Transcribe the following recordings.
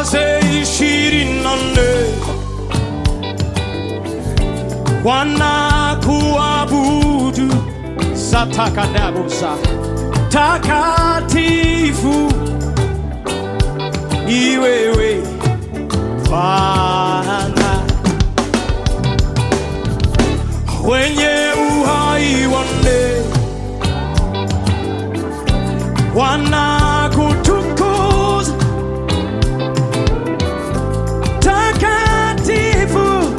wazee ishirini na nne wanakuabudu satakadabusa takatifu ni wewe Bwana wenye uhai wanne wanakutukuza takatifu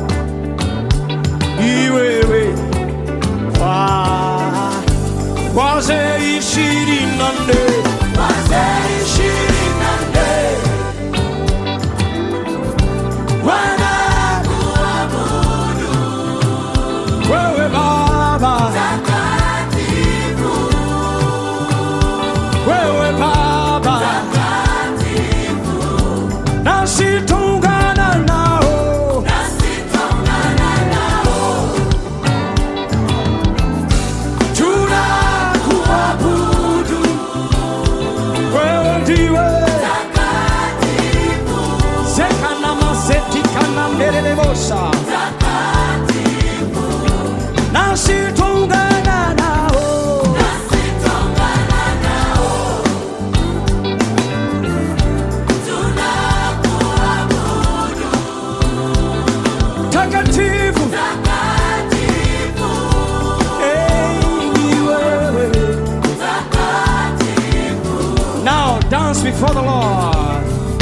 ni wewe Bwana wazee ishirini na nne wazee ishirini na nne wanakuabudu wewe Baba wewe Baba nasi tungana nao tunakuabudu wewe ndiwe zekana masetikana mbelelebosa nasi tungana nao takatifu Hey, ni wewe. Now dance before the Lord.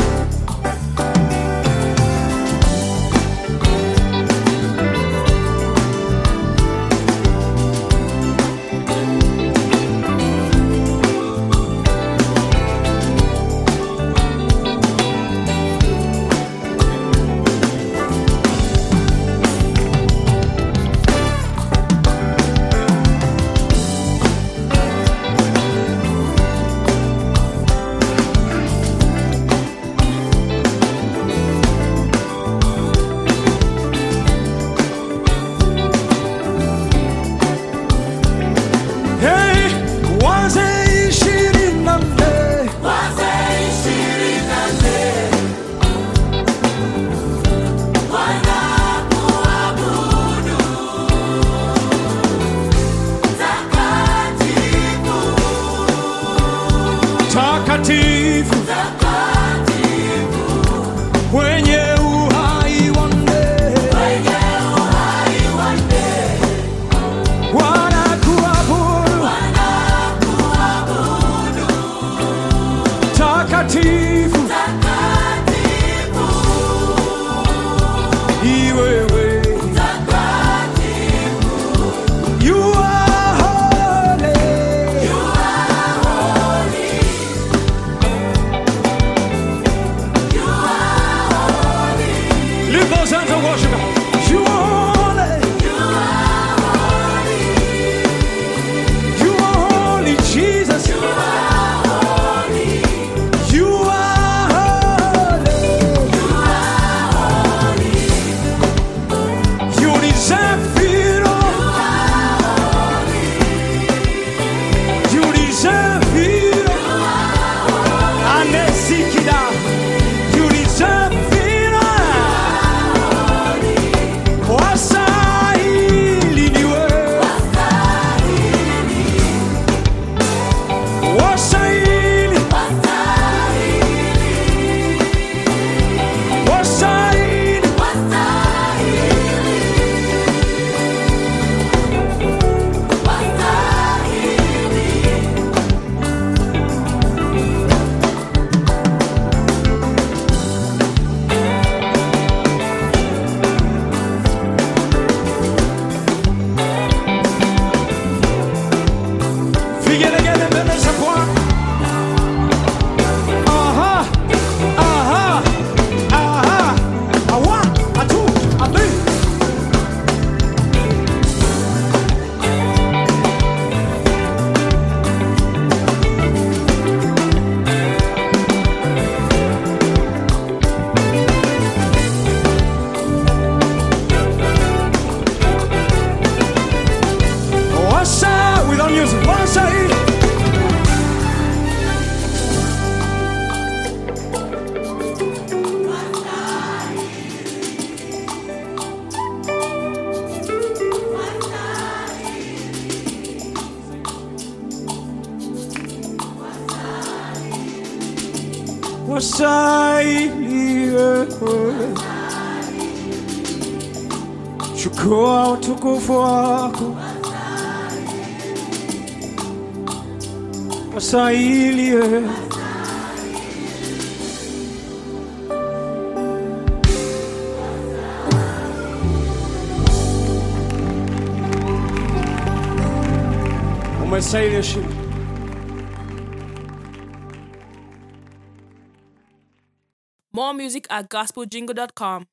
Hey, wazee ishirini na nne takatifu wenye uhai wanne wanakuabudu takatifu ni wewe You are holy. Lift those hands and worship Him. You are holy. You are holy, Jesus. You are holy. You are holy. wastahili wewe. Chukua utukufu wako, wastahili wewe. Umestahili heshima. More music at gospeljingle.com.